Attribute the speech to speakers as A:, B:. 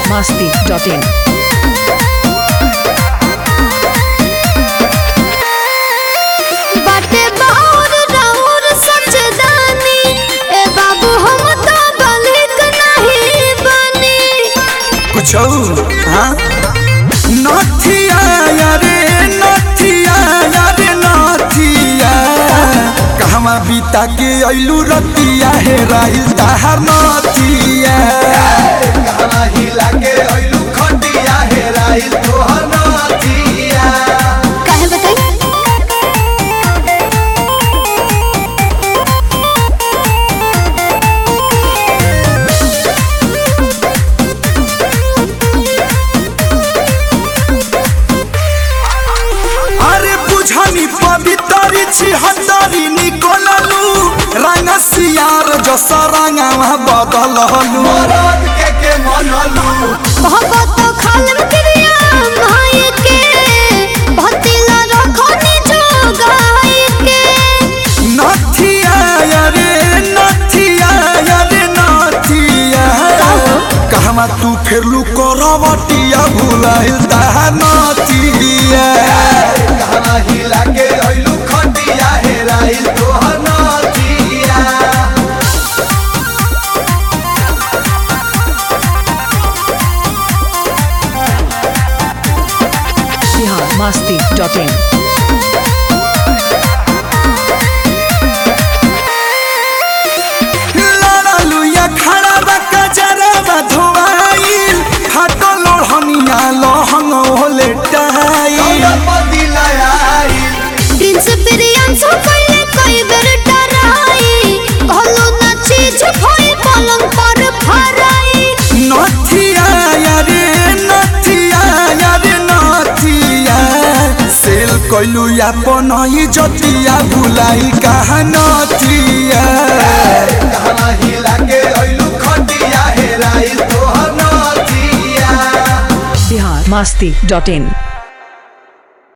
A: masti.in.
B: बाटे बाउर राउर सचदानी ए बाबू हम तो बलिक नहीं बनी
C: कुछ हाँ नथिया यारे नथिया यारे नथिया कहवा बीता के अइलू रतिया हे राहिल ताहार नथिया कहवा हिला के अइलू खटिया हे राहिल तोहर नथिया
B: काहे बताई
C: अरे बुझनी पवितरी छी हतरी निकोललू रंग सियार जस रंगवा बदललू मरद के के मनलू
B: बहुत तो खालम क्रिया भाई के भतिला रखनी जो गाय के
C: नथिया यारे नथिया यारे नथिया कहवा तू फेरलू करवटिया भुलाइल ताहा नथिया कहवा हिला के अइलू खटिया हेराइल तोहर नथिया
A: Bihar masti.in.
C: लड़लू या खड़ा बका जरा धोवाइल फाटो लोढ़निया लहंग होले टाइल
B: प्रिंस प्रियांशु कइले कई बेर डराई कहलो ना चीज भई पलंग पर फराई
C: नथिया यारे नथिया यारे नथिया सेल कइलू अपन ही जतिया भुलाई कहा नथिया कहा हिला के अइलू खटिया हेराइल तोहर नथिया
A: Bihar masti.in.